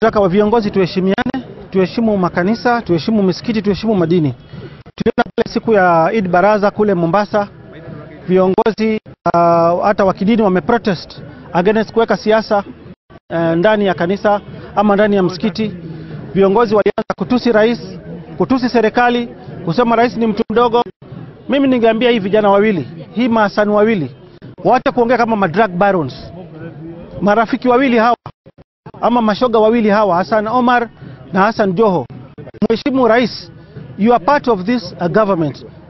Nataka wa viongozi tuheshimiane, tuheshimu makanisa, tuheshimu misikiti, tuheshimu madini. Tuliona pale siku ya Eid Baraza kule Mombasa, viongozi uh, hata wa kidini wameprotest against kuweka siasa uh, ndani ya kanisa ama ndani ya msikiti. Viongozi walianza kutusi rais, kutusi serikali, kusema rais ni mtu mdogo. Mimi ningeambia hii vijana wawili, hii maasani wawili, waache kuongea kama madrug barons, marafiki wawili hawa ama mashoga wawili hawa, Hassan Omar na Hassan Joho. Mheshimu rais, you are part of this uh, government.